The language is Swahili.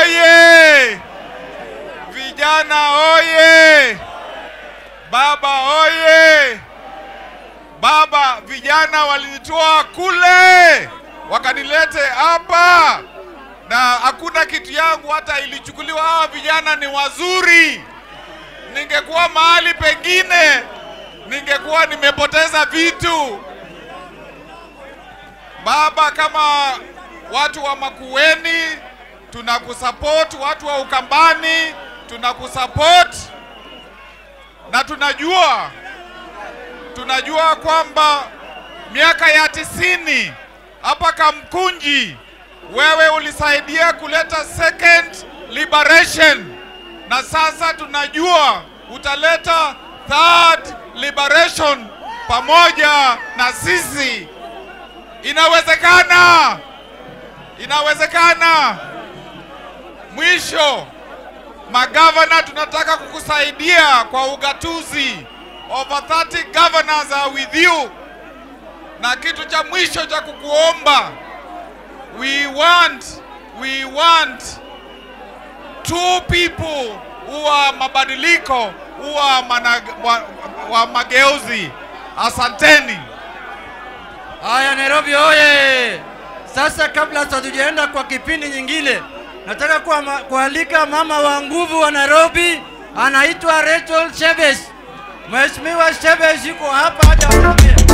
oye! Vijana oye! Baba oye! Baba, vijana walinitoa kule wakanilete hapa, na hakuna kitu yangu hata ilichukuliwa. Hawa vijana ni wazuri. Ningekuwa mahali pengine, ningekuwa nimepoteza vitu. Baba, kama watu wa Makueni tunakusupport, watu wa Ukambani tunakusupport, na tunajua tunajua kwamba miaka ya tisini hapa Kamkunji wewe ulisaidia kuleta second liberation, na sasa tunajua utaleta third liberation pamoja na sisi. Inawezekana, inawezekana. Mwisho, magavana, tunataka kukusaidia kwa ugatuzi. Over 30 governors are with you. Na kitu cha mwisho cha kukuomba, we want, we want two people who are mabadiliko, who are mana, wa, wa mageuzi. Asanteni. Haya, Nairobi oye! Sasa kabla hatujaenda kwa kipindi nyingine, nataka kuama- kualika mama wa nguvu wa Nairobi, anaitwa Rachel Chebes. Mheshimiwa Chebes yuko hapa aje aongee.